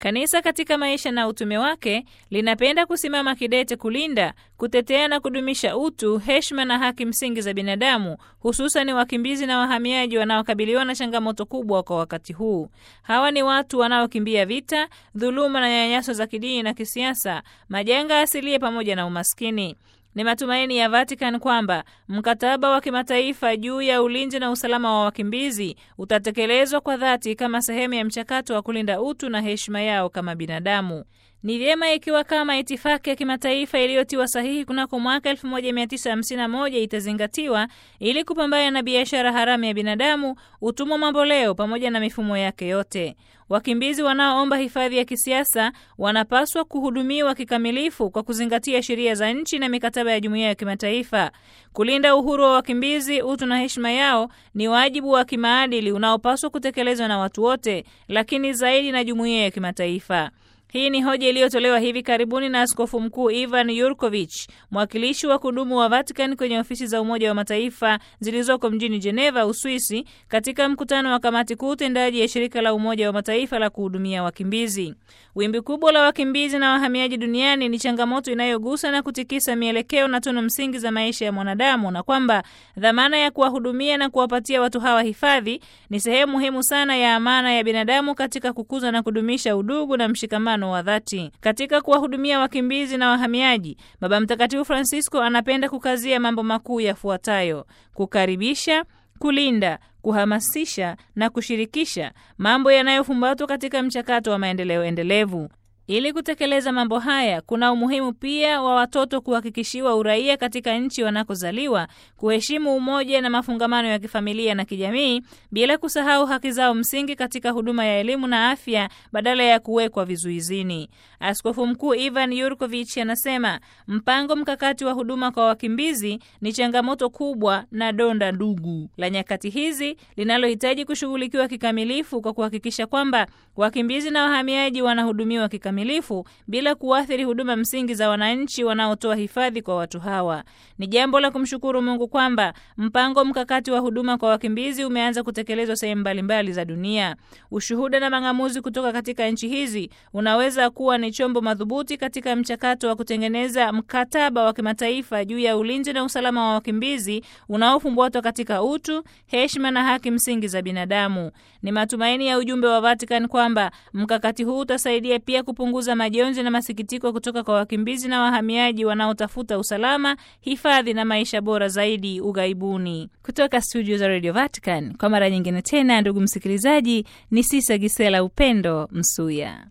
Kanisa katika maisha na utume wake linapenda kusimama kidete kulinda, kutetea na kudumisha utu, heshima na haki msingi za binadamu, hususan wakimbizi na wahamiaji wanaokabiliwa na changamoto kubwa kwa wakati huu. Hawa ni watu wanaokimbia vita, dhuluma na nyanyaso za kidini na kisiasa, majanga asilia pamoja na umaskini. Ni matumaini ya Vatican kwamba mkataba wa kimataifa juu ya ulinzi na usalama wa wakimbizi utatekelezwa kwa dhati kama sehemu ya mchakato wa kulinda utu na heshima yao kama binadamu. Ni vyema ikiwa kama itifaki ya kimataifa iliyotiwa sahihi kunako mwaka 1951 itazingatiwa ili kupambana na biashara haramu ya binadamu, utumwa mamboleo pamoja na mifumo yake yote. Wakimbizi wanaoomba hifadhi ya kisiasa wanapaswa kuhudumiwa kikamilifu kwa kuzingatia sheria za nchi na mikataba ya jumuiya ya kimataifa. Kulinda uhuru wa wakimbizi, utu na heshima yao ni wajibu wa kimaadili unaopaswa kutekelezwa na watu wote, lakini zaidi na jumuiya ya kimataifa. Hii ni hoja iliyotolewa hivi karibuni na Askofu Mkuu Ivan Yurkovich, mwakilishi wa kudumu wa Vatican kwenye ofisi za Umoja wa Mataifa zilizoko mjini Geneva, Uswisi, katika mkutano wa kamati kuu tendaji ya shirika la Umoja wa Mataifa la kuhudumia wakimbizi. Wimbi kubwa la wakimbizi na wahamiaji duniani ni changamoto inayogusa na kutikisa mielekeo na tunu msingi za maisha ya mwanadamu, na kwamba dhamana ya kuwahudumia na kuwapatia watu hawa hifadhi ni sehemu muhimu sana ya amana ya binadamu katika kukuza na kudumisha udugu na mshikamano wa dhati. Katika kuwahudumia wakimbizi na wahamiaji, Baba Mtakatifu Francisco anapenda kukazia mambo makuu yafuatayo: kukaribisha, kulinda kuhamasisha na kushirikisha, mambo yanayofumbatwa katika mchakato wa maendeleo endelevu. Ili kutekeleza mambo haya, kuna umuhimu pia wa watoto kuhakikishiwa uraia katika nchi wanakozaliwa, kuheshimu umoja na mafungamano ya kifamilia na kijamii, bila kusahau haki zao msingi katika huduma ya elimu na afya, badala ya kuwekwa vizuizini. Askofu Mkuu Ivan Yurkovich anasema mpango mkakati wa huduma kwa wakimbizi ni changamoto kubwa na donda ndugu la nyakati hizi linalohitaji kushughulikiwa kikamilifu kwa kuhakikisha kwamba wakimbizi na wahamiaji wanahudumiwa kikamilifu bila kuathiri huduma msingi za wananchi wanaotoa hifadhi kwa watu hawa. Ni jambo la kumshukuru Mungu kwamba mpango mkakati wa huduma kwa wakimbizi umeanza kutekelezwa sehemu mbalimbali za dunia. Ushuhuda na mang'amuzi kutoka katika nchi hizi unaweza kuwa ni chombo madhubuti katika mchakato wa kutengeneza mkataba wa kimataifa juu ya ulinzi na usalama wa wakimbizi unaofumbatwa katika utu, heshima na haki msingi za binadamu. Ni matumaini ya ujumbe wa Vatican kwamba mkakati huu utasaidia pia kupunguza majonzi na masikitiko kutoka kwa wakimbizi na wahamiaji wanaotafuta usalama, hifadhi na maisha bora zaidi ughaibuni. Kutoka studio za Radio Vatican, kwa mara nyingine tena, ndugu msikilizaji, ni Sisa Gisela Upendo Msuya.